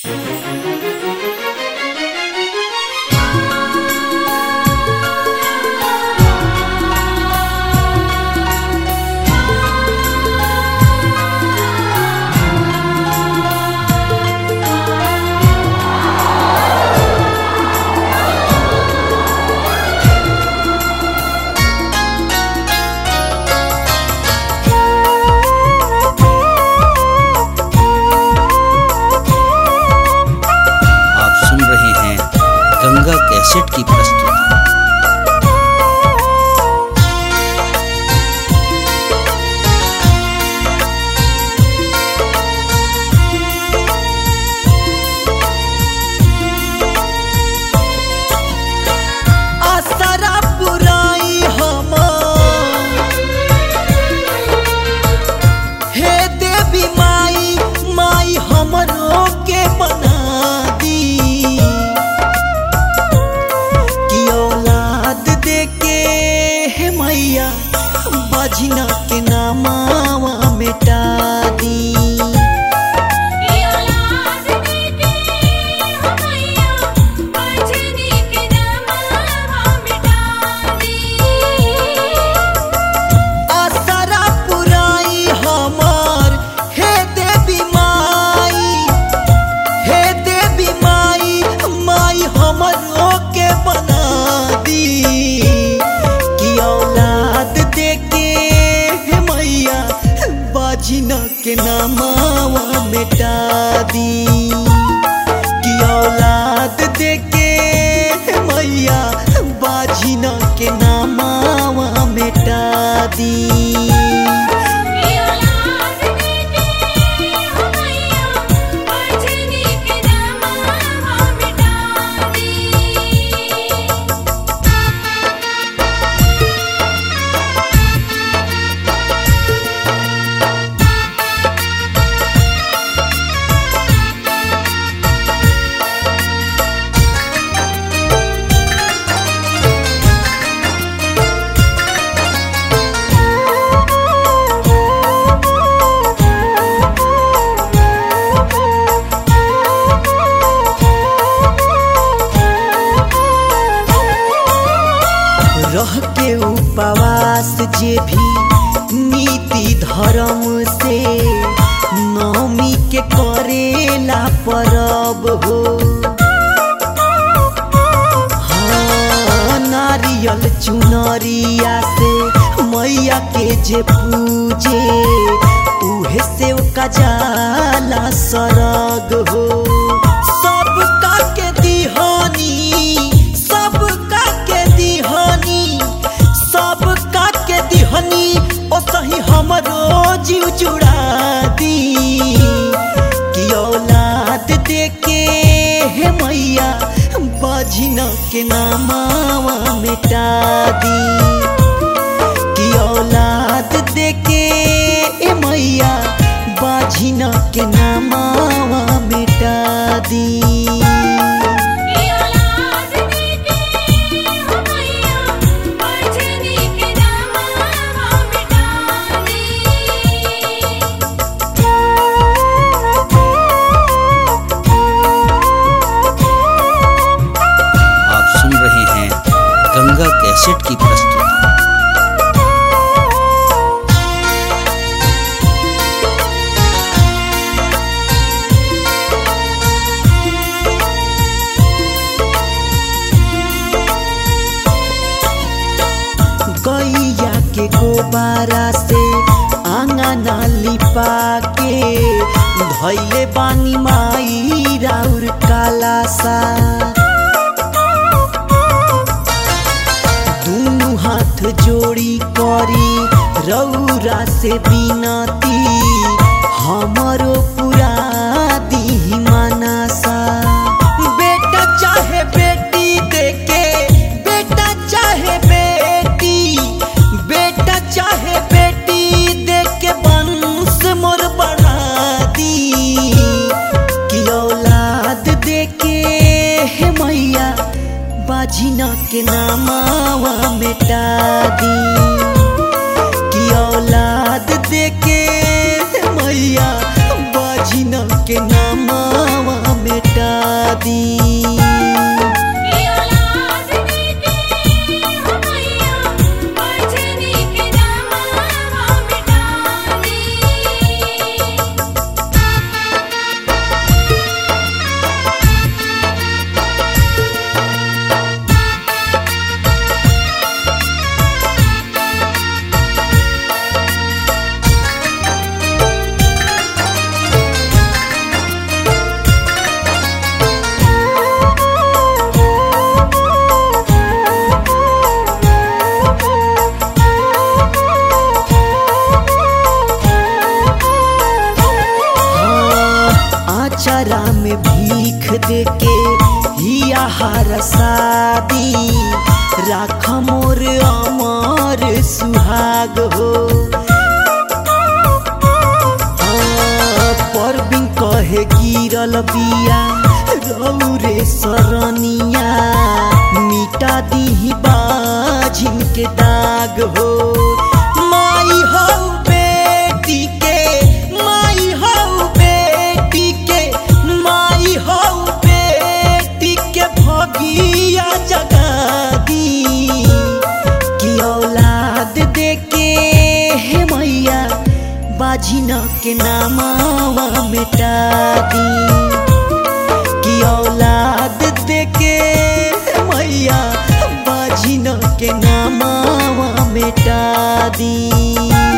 Ganga cassette की प्रस्तुति असरा पुराई हम हे देवी माई माई हमरो के बना दी कि औलाद दे के हे मैया बजना के नामावा मिटा दी औलाद देके हो मैया बजनी के नामवा मिटा दी असरा पुराई हमर हे देवी माई हे देवी माई माई हमरो के बना दी कि औलाद देके हे मैया बाजिना के नामावा मिटा दी कि औलाद देके हे मैया बाजिना के नामावा मिटा दी औलाद देके हो मैया बजनी के नामवा मिटा दी रह के उपवास जे भी नीति धर्म से नौमी के करेला परब हो हाँ, नारियल चुनरिया से मैया के जे पूजे उहे से का जाला सरग हो सब का के दिहानी सब का के दिहानी सब का के दिहानी ओ सही हमरो जीव जुड़ा दी कि औलाद देके हे मैया बजना के नामावा मिटा दी कि औलाद देके ए मैया बाझिना के नामावा मिटा दी औलाद देके हो मैया बजनी के नामवा मिटा आप सुन रहे हैं गंगा कैसेट की प्रस्तुति गैया के गोबारा से आंगना लिपा के धैले बानी माई राउर काला सा दुनु हाथ जोड़ी करी रौरा से बिनती हमरो पूरा दी मनसा बेटा चाहे बेटी देके बेटा चाहे बेटी बेटा चाहे बेटी देके वंश मोर बढ़ा दी कि औलाद देके हे मैया बाझिना के नामावा मिटा दी कि औलाद देके हे मैया बाझिना के नामावा मिटा आचारा में भीख देके हिया हार शादी राख मोर अमर सुहाग हो परबिन कहे गिरल बिया रौरे सरनिया मिटा दीही बाझिन के दाग हो माई हो बेटी के माई हो बेटी के माई हो बेटी के भगिया जगा दी कि औलाद देके हे मैया बाझिन के नामावा मिटा दी कि औलाद देके हे मैया बाझिन के नामावा मिटा दी